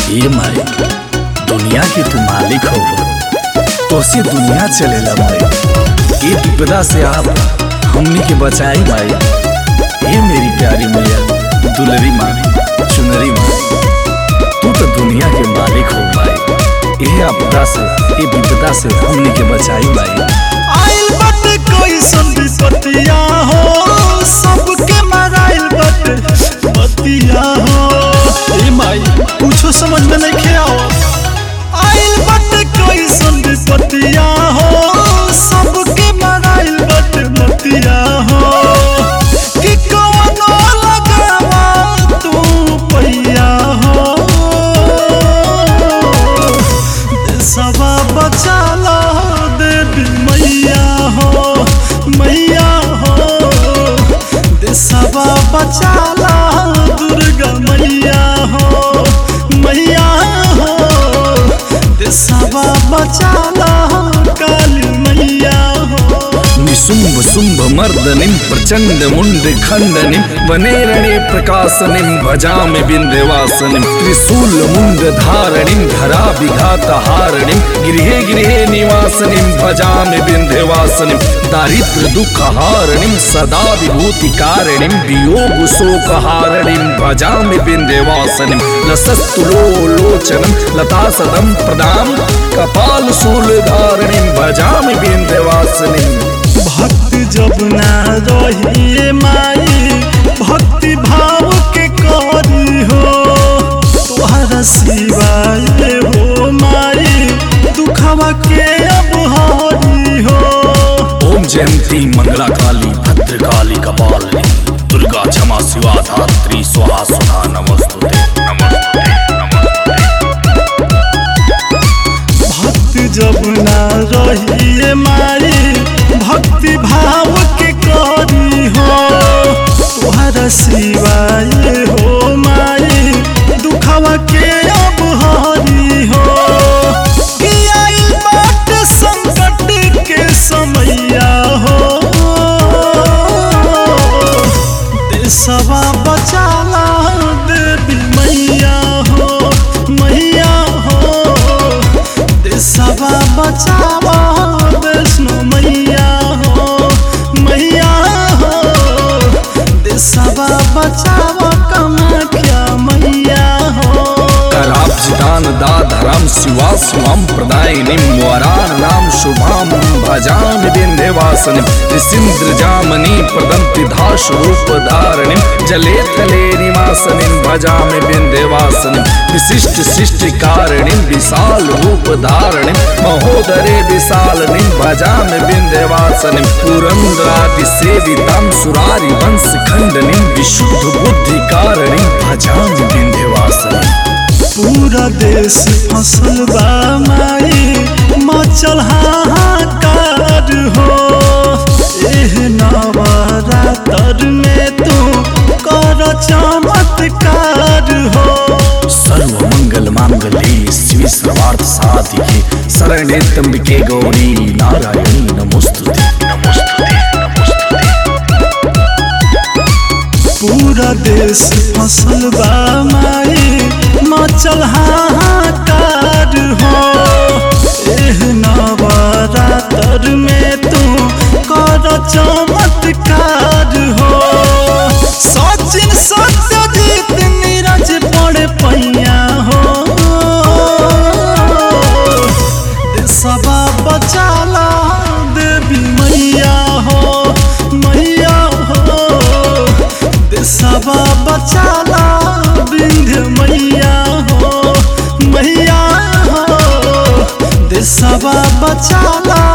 ये माई दुनिया के तू मालिक हो तो से दुनिया चलेला माई ये विपदा से आप हमनी के बचाई माई ये मेरी प्यारी मैया दुलरी माँ चुनरी माँ तू तो दुनिया के मालिक हो माई ये आपदा से ये विपदा से हमनी के बचाई माई आइल बाटे कैसन विपतिया हो सबके मराइल बाटे बतिया हो ए माई कुछो समझ में नहीं खे आवत आइल बाटे कैसन विपतिया हो सबके मराइल बाटे बतिया हो कि कौनो लगावा तू पैया हो सवा बचाला देवी मैया हो मैया हो देसवा बचाला दुर्गा मैया हो मैया हो देसवा बचाला काली मैया हो निशुंभ शुंभ मर्दनिम प्रचंड मुंड खंडनिम वनेरणे प्रकाशनिम भजामि बिंध्यवासनिम त्रिशूल मुंड धारणिम धरा विघात हारणिम गृहे गृहे निवासनिम भजामि बिंध्यवासनिम दारिद्र दुख हारणिम सदा विभूति कारणिम वियोग शोक हारणिम भजामि बिंध्यवासनिम लसस्तुलो लोचनम लता सदम प्रदाम कपाल शूल धारणिम भजामि बिंध्यवासनिम भक्त जब ना रही माई भक्ति भाव के करी हो तोहरा सिवाय हो माई दुखवा के अब हरी हो ओम जयंती मंगला काली भद्र काली कपालिनी दुर्गा क्षमा शिवा धात्री स्वाहा सुधा नमस्तुते नमस्तुते भक्त जब ना रही माई भक्ति भाव के करी हो तोहरा सिवाय हो माई दुखवा के अब हरी हो कि आइल बाटे संकट के समैया हो देशवा बचाला देवी मैया हो मैया हो देशवा बचावा वैष्णो मैया हो मैया हो देशवा बचावा कमाख्या मैया हो कराब्जिदान दाधरम शिवा स्वाम प्रदायिनीं वरान नाम शुभाम भजामि बिन्ध्यवासनिं त्रिसिन्द्र जामनी प्रदन्ति धाशरूप धारणिं जले थले निवासनिं भजामि बिन्ध्यवासनिं विशिष्ट सृष्टि कारणिं विशाल रूप धारणिं महोदरे विशालनिं भजामि बिन्ध्यवासनिं पुरन्द्राति सेवितां सुरारि वंश खण्डनिं विशुद्ध बुद्धि कारणिं भजामि बिन्ध्यवासनिं पूरा देश फसल बा माई मचल हाहाकार हो एह नवरातर में तू कर चमत्कार हो सर्व मंगल मांगल्ये शिव सर्वार्थ साधिके शरणे त्र्यंबके गौरी नारायणी नमोस्तुते नमोस्तुते नमोस्तुते पूरा देश फसल बा माई मचल हाहाकार हो एह नवरातर में तू कर चमत्कार हो सचिन सत्यजीत नीरज पड़े पैया हो देशवा बचाला देवी मैया हो मैया हो देशवा बचाला विंध्य मैया हो मैया हो देशवा बचाला